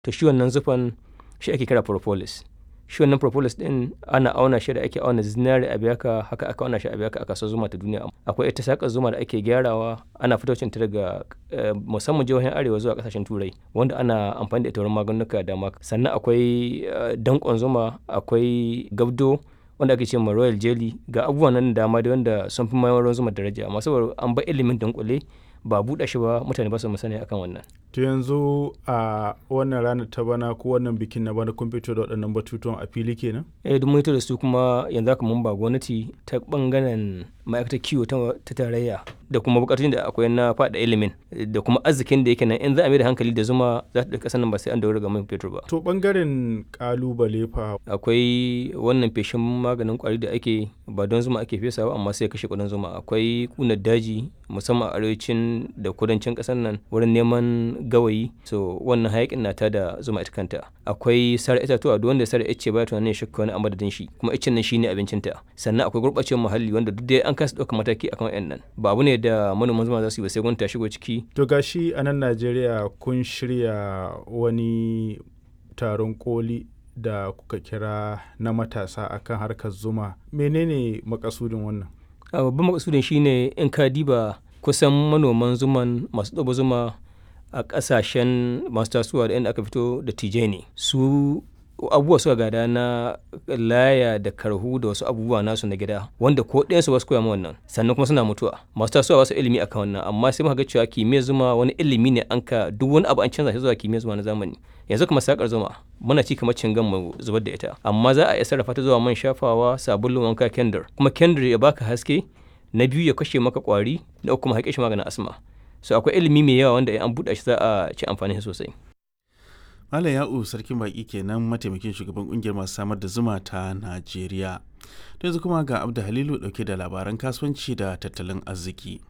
to shi wannan zufan shi ake kira propolis shi wannan propolis din ana auna shi da ake auna zinari a biyaka haka aka auna shi a biyaka a kasuwar zuma ta duniya akwai ita sakar zuma da ake gyarawa ana fitocin ta daga musamman jihohin arewa zuwa kasashen turai wanda ana amfani da ita wurin maganuka da ma sannan akwai dankon zuma akwai gabdo wanda ake ce ma royal jelly ga abubuwan nan dama da wanda sun fi mayar zuma daraja amma saboda an ba ilimin dunkule ba buɗe shi ba mutane ba su musani akan wannan to yanzu a wannan ranar ta bana ko wannan bikin na bana kun fito da waɗannan batutuwan a fili kenan eh duk mun da su kuma yanzu haka mun ba gwamnati ta bangaren ma'aikatar kiwo ta tarayya da kuma bukatun da akwai na faɗa ilimin da kuma arzikin da yake nan in za a mai da hankali da zuma za ta ɗauki ƙasar nan ba sai an daura ga man fetur ba to bangaren kalubale fa akwai wannan feshin maganin kwari da ake ba don zuma ake fesawa amma sai kashe kudin zuma akwai kunar daji musamman a arewacin da kudancin ƙasar nan wurin neman gawayi so wannan hayakin na ta da zuma ita kanta akwai sare itatuwa duk wanda sare ice ba tunanin shakka wani a madadin shi kuma icen nan shine abincinta sannan akwai gurɓacewar muhalli wanda duk dai an kasa ɗaukar mataki akan wayannan ba abu ne da manoman zuma za su yi ba sai gwamnati ta shigo ciki to gashi a nan Najeriya kun shirya wani taron koli da kuka kira na matasa akan harkar zuma menene makasudin wannan babban makasudin shine in ka diba kusan manoman zuman masu ɗaba zuma a ƙasashen masu tasowa da inda aka fito da tije ne su abubuwa suka gada na laya da karhu da wasu abubuwa nasu na gida wanda ko ɗayansu ba su koya wannan sannan kuma suna mutuwa masu tasowa wasu ilimi akan wannan amma sai muka ga cewa kimiyyar zuma wani ilimi ne an ka duk wani abu an canza shi zuwa kimiyyar zuma na zamani yanzu kuma sakar zuma muna ci kamar cingan mu zubar da ita amma za a iya sarrafa ta zuwa man shafawa sabulun wanka kendir kuma kendir ya baka haske na biyu ya kashe maka kwari na uku kuma haƙe shi maganin asma so akwai ilimi mai yawa wanda an buɗe shi za a ci amfani sosai Malam Ya'u sarkin baki kenan mataimakin shugaban kungiyar masu samar da zuma ta Najeriya. Da yanzu kuma ga Abda Halilu dauke da labaran kasuwanci da tattalin arziki.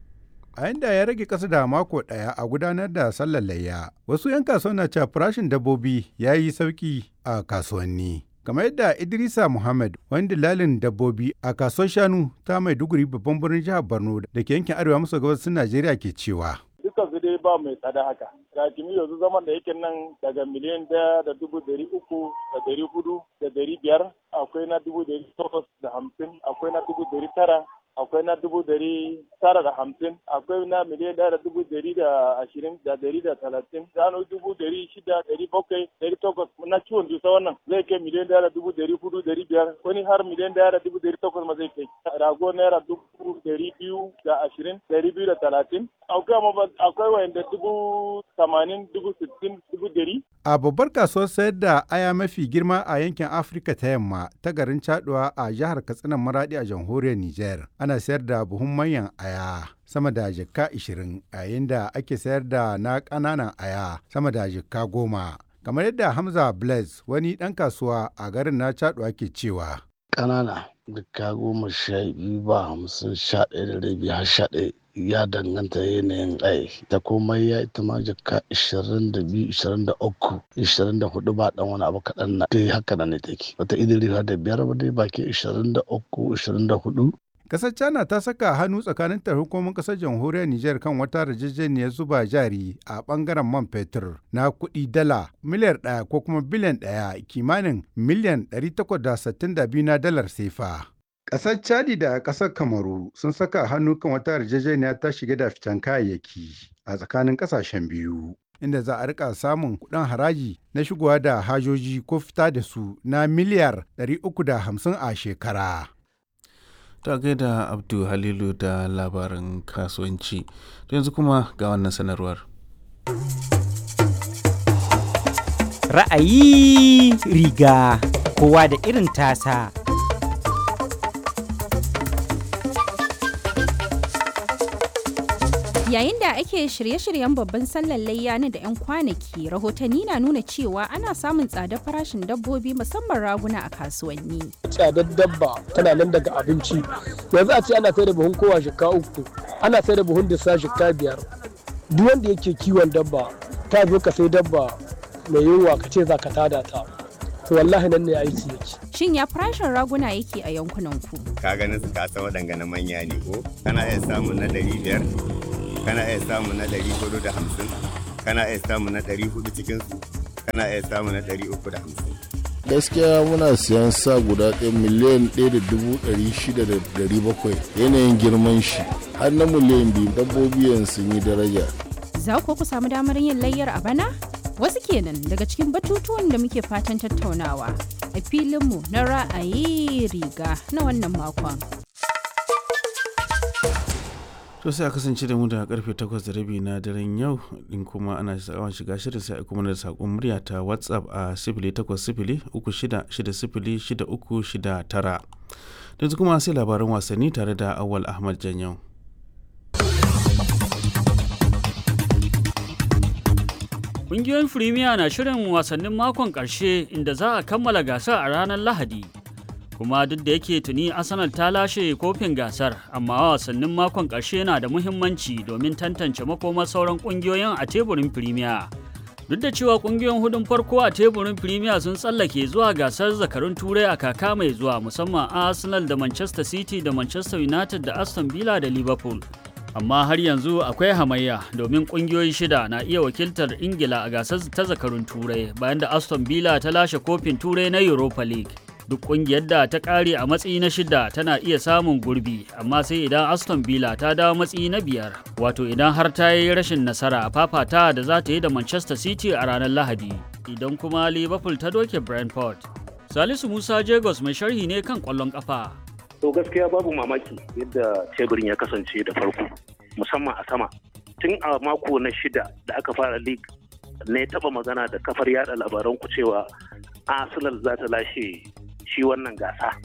A yanda ya rage ƙasa da mako ɗaya a gudanar da sallar layya, wasu 'yan kasuwa na cewa farashin dabbobi ya yi sauƙi a kasuwanni. kamar yadda Idrisa Muhammad wani dilalin dabbobi a kasuwar shanu ta Maiduguri babban birnin jihar Borno da ke yankin arewa maso gabasin Najeriya ke cewa. Dukkan su dai ba mai tsada haka. Rakimi yanzu zaman da yake nan daga miliyan daya da dubu dari uku da dari hudu da dari biyar akwai na dubu dari takwas da hamsin akwai na dubu dari tara akwai na dubu dari tara da hamsin akwai na miliyan ɗaya da dubu dari da ashirin da dari da talatin shanu dubu dari shida dari bakwai dari takwas na kiwon dusa wannan zai kai miliyan ɗaya da dubu dari hudu dari biyar wani har miliyan ɗaya da dubu dari takwas ma zai kai rago naira dubu dari biyu da ashirin dari biyu da talatin akwai wayanda dubu tamanin dubu sittin dubu dari. A babbar kasuwar sayar da aya mafi girma a yankin Afirka ta yamma ta garin Caduwa a jihar Katsina Maradi a jamhuriyar Nijar. Ana sayar da buhun manyan aya sama da jikka 20 yayin da ake sayar da na ƙananan aya sama da jikka goma. Kamar yadda Hamza Blaise wani ɗan kasuwa a garin na Caduwa ke cewa. Ƙanana jikka goma sha biyu ba hamsin sha ɗaya da rabi har sha ɗaya ya danganta yanayin ai ta komai ya ita ma jaka 22 23 24 ba dan wani abu kaɗan na dai haka nan ne take wata idiri da biyar ba dai baki 23 24 Kasar China ta saka hannu tsakanin ta hukumomin kasar jamhuriyar Nijar kan wata yarjejeniyar zuba jari a bangaren man fetur na kuɗi dala miliyar ɗaya ko kuma biliyan ɗaya kimanin miliyan 862 na dalar sefa. Ƙasar Chadi da ƙasar Kamaru sun saka hannu kan wata yarjejeniya ta shiga da fitan kayayyaki a tsakanin ƙasashen biyu. Inda za a rika samun kuɗin haraji na shigowa da hajoji ko fita da su na miliyar 350 a shekara. Ta gaida Abdu Halilu da labaran kasuwanci. yanzu kuma ga wannan sanarwar. Ra'ayi riga kowa da irin tasa. Yayin da ake shirye-shiryen babban sallar layya na da 'yan kwanaki, rahotanni na nuna cewa ana samun tsadar farashin dabbobi musamman raguna a kasuwanni. Tsadar dabba tana nan daga abinci. Yanzu a ce ana sai da buhun kowa shika uku, ana sai da buhun disa shika biyar. Duk wanda yake kiwon dabba, ta zo ka sai dabba mai yunwa ka ce za ka tada ta. To wallahi nan ne aiki yake. Shin ya farashin raguna yake a yankunan ku? Ka ganin su ka san waɗanga na manya ne ko? Kana iya samun na ɗari biyar, kana iya samun na ɗari hudu da hamsin kana iya samun na ɗari hudu cikin su kana iya samu na ɗari uku da hamsin gaskiya muna siyan sa guda ɗaya miliyan ɗaya da dubu ɗari shida da ɗari bakwai yanayin girman shi har na miliyan biyu dabbobi yanzu sun yi daraja Za ku ku samu damar yin layyar a bana? Wasu kenan daga cikin batutuwan da muke fatan tattaunawa a filinmu na ra'ayi riga na wannan makon. to sai a kasance da mu da karfe 8 da rabi na daren yau din kuma ana sha'awar shiga shirin sai a kuma da sakon murya ta whatsapp a 0800 3660 6369 yanzu kuma sai labaran wasanni tare da awal ahmad janyau Ƙungiyoyin Firimiya na shirin wasannin makon ƙarshe inda za a kammala gasar a ranar Lahadi. Kuma duk da yake tuni Arsenal ta lashe kofin gasar, amma wasannin makon ƙarshe na da muhimmanci domin tantance makomar sauran ƙungiyoyin a teburin Firimiya. Duk da cewa ƙungiyoyin hudun farko a teburin Firimiya sun tsallake zuwa gasar zakarun Turai a kaka mai zuwa musamman Arsenal da Manchester City da Manchester United da Aston Villa da Liverpool. amma har yanzu akwai hamayya domin kungiyoyi shida na iya wakiltar ingila a gasar ta zakarun turai bayan da aston villa ta lashe kofin turai na europa league duk kungiyar da ta kare a matsayi na shida tana iya samun gurbi amma sai idan aston villa ta dawo matsayi na biyar wato idan har ta yi rashin nasara a fafata da za ta yi da manchester city a ranar lahadi idan kuma liverpool ta doke brentford salisu musa jagos mai sharhi ne kan kwallon kafa to gaskiya babu mamaki yadda teburin ya kasance da farko musamman a sama tun a mako na shida da aka fara league ne taba magana da kafar yada labaran ku cewa arsenal za ta lashe shi wannan gasa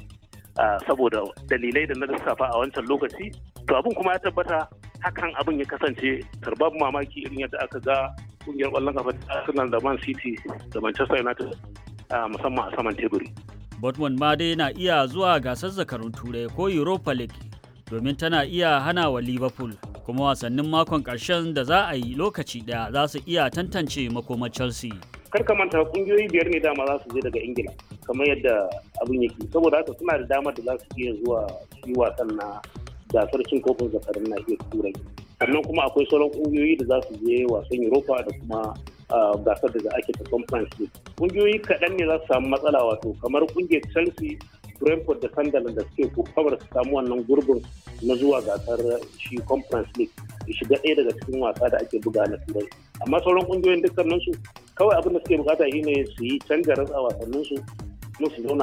saboda dalilai da na lissafa a wancan lokaci to abin kuma ya tabbata hakan abin ya kasance babu mamaki irin yadda aka ga kungiyar kwallon kafa arsenal da man city da manchester united musamman a saman teburi Dortmund ma dai na iya zuwa gasar zakarun turai ko Europa League domin tana iya hana wa Liverpool kuma wasannin makon ƙarshen da za a yi lokaci ɗaya za su iya tantance makomar Chelsea. Kar ka manta kungiyoyi biyar ne dama za su je daga Ingila kamar yadda abin yake saboda haka suna da damar da za su iya zuwa yi wasan na gasar cin kofin zakarun na iya turai sannan kuma akwai sauran kungiyoyi da za su je wasan Europa da kuma gasar da ake ta conference league kungiyoyi kaɗan ne za su samu matsala wato kamar kungiyar chelsea brentford da sunderland da suke kokabar su samu wannan gurbin na zuwa gasar shi conference league ya shiga ɗaya daga cikin wasa da ake buga na turai amma sauran kungiyoyin dukkaninsu kawai abin da suke bukata shine su yi canja ratsa wasanninsu musu zauna